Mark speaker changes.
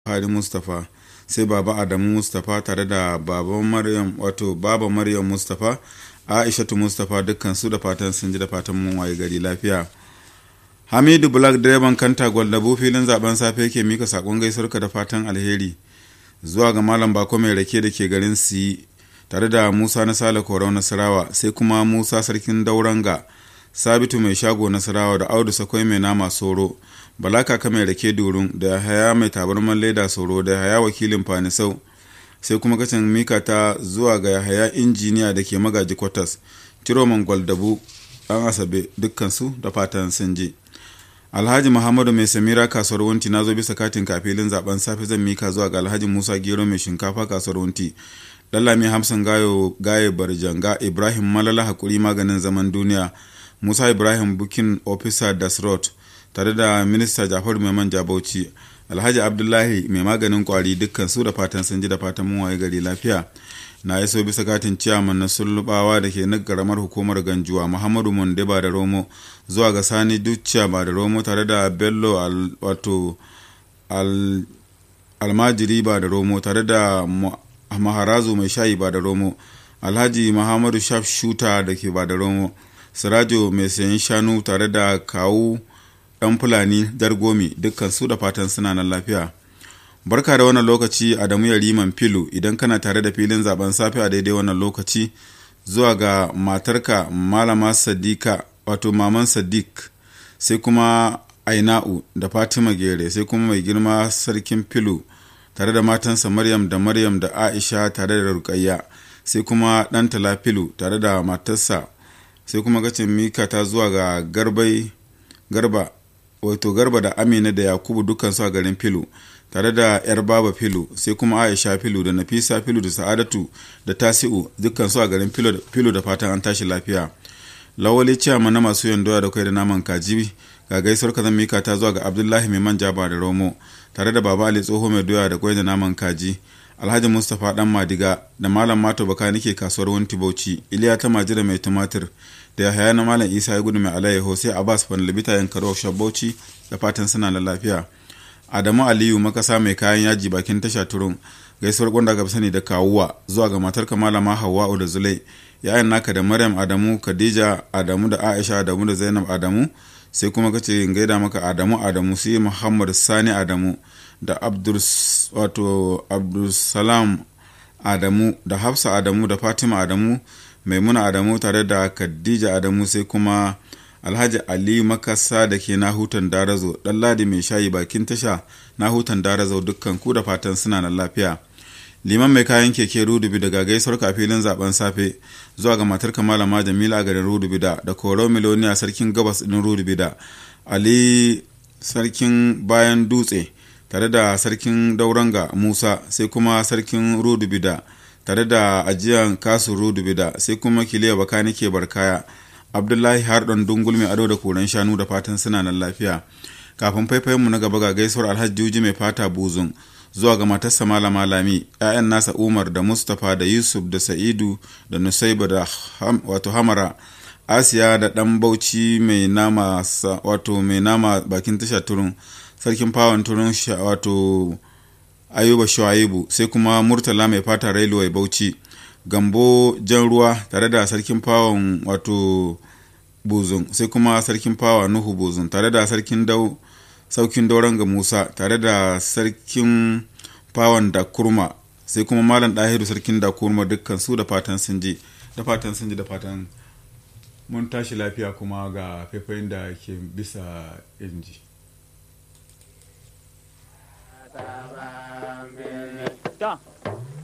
Speaker 1: Buhari Mustapha sai baba Adamu Mustapha tare da baba Maryam wato baba Maryam Mustapha Aishatu Mustapha dukkan su da fatan sun ji da fatan mun waye gari lafiya. Hamidu Black direban kanta gwaldabo filin zaben safe ke mika sakon gaisuwarka da fatan alheri zuwa ga Malam Bako mai rake da ke garin Siyi tare da Musa na Sale Korau Nasarawa sai kuma Musa Sarkin Dauranga Sabitu mai shago Nasarawa da Audu Sakwai mai nama Soro Bala Kaka mai rake Durun da Haya mai tabarman leda Soro da Haya wakilin Fanisau sai kuma kacin mika ta zuwa ga Haya injiniya da ke magaji kwatas Ciroman Gwaldabu ɗan Asabe dukkansu da fatan sun je. alhaji muhammadu mai samira kasuwar wunti na zo bisa katin kafilin zaben safe zan mika zuwa ga alhaji musa gero mai shinkafa kasuwar wunti lallami hamsin gayo gaye barjanga ibrahim malala hakuri maganin zaman duniya musa ibrahim bukin officer dasrot tare da minista jafaru mai manja bauchi alhaji abdullahi mai maganin kwari dukkan su da fatan sun ji da fatan mun waye gari lafiya na iso bisa katin ciyaman na sullubawa da ke na karamar hukumar ganjuwa muhammadu monde ba da romo zuwa ga sani duciya ba da romo tare da bello wato almajiri ba da romo tare da maharazu mai shayi ba da romo alhaji muhammadu shaf shuta da ke ba da romo sirajo mai sayan shanu tare da kawu dan fulani dargomi dukkan su da fatan suna nan lafiya barka da wannan lokaci adamu yariman filu idan kana tare da filin zaben safe a daidai wannan lokaci zuwa ga matarka malama sadika wato maman sadiq sai kuma aina'u da fatima gere sai kuma mai girma sarkin filu tare da matansa maryam da maryam da aisha tare da rukayya sai kuma ɗan tala filu tare da matarsa sai kuma gacin mika ta zuwa ga garbai garba wato garba da amina da yakubu dukansu a garin filu tare da yar baba filu sai kuma aisha filu da nafisa filu da sa'adatu da tasi'u dukansu a garin filu da fatan an tashi lafiya lawali ciyama na masu yandoya da kai da naman kaji ga gaisuwar ka zan mika ta zuwa ga abdullahi mai manja ba da romo tare da baba ali tsoho mai doya da kwai da naman kaji alhaji mustapha dan madiga da malam mato baka nake kasuwar wanti bauchi iliya ta majira mai tumatir da ya haya na malam isa ya gudu mai alayyaho sai abbas fanlibita yankaro shabauci da fatan suna da lafiya adamu aliyu makasa mai kayan yaji bakin tasha turun gaisuwar gwanda ga sani da kawuwa zuwa ga matar malama hawa'u da zulai yayan naka da maryam adamu khadija adamu da aisha adamu da zainab adamu sai kuma kace gaida maka adamu adamu sai muhammad sani adamu da abdul wato abdulsalam adamu da hafsa adamu da fatima adamu maimuna adamu tare da khadija adamu sai kuma alhaji ali makasa da ke nahutan darazo dan ladi mai shayi bakin tasha nahutan darazo dukkan ku da fatan suna nan lafiya liman mai kayan keke rudubi daga gaisuwar kafilin zaben safe zuwa ga matar malama jamila a garin rudubi da da koro miloniya sarkin gabas din rudubi da ali sarkin bayan dutse tare da sarkin dauranga musa sai kuma sarkin rudubi da tare da ajiyan kasu rudubi da sai kuma kiliya bakani ke barkaya abdullahi hardon dungul mai ado da koren shanu da fatan suna nan lafiya kafin faifayinmu na gaba ga gaisuwar alhaji juji mai fata buzun zuwa ga matarsa malama lami 'ya'yan nasa umar da mustapha da yusuf da sa'idu da nusaiba da wato hamara asiya da dan bauchi mai nama wato mai nama bakin tasha turun sarkin fawon turun wato ayuba shuaibu sai kuma murtala mai fata railway bauchi gambo jan ruwa tare da sarkin fawon wato buzun sai kuma sarkin fawa nuhu buzun tare da sarkin dau saukin dauran ga musa tare da sarkin fawon da kurma sai kuma malam ɗahiru sarkin da kurma dukkan su da fatan sun ji da fatan sun ji da fatan mun tashi lafiya kuma ga faifayin da ke bisa inji.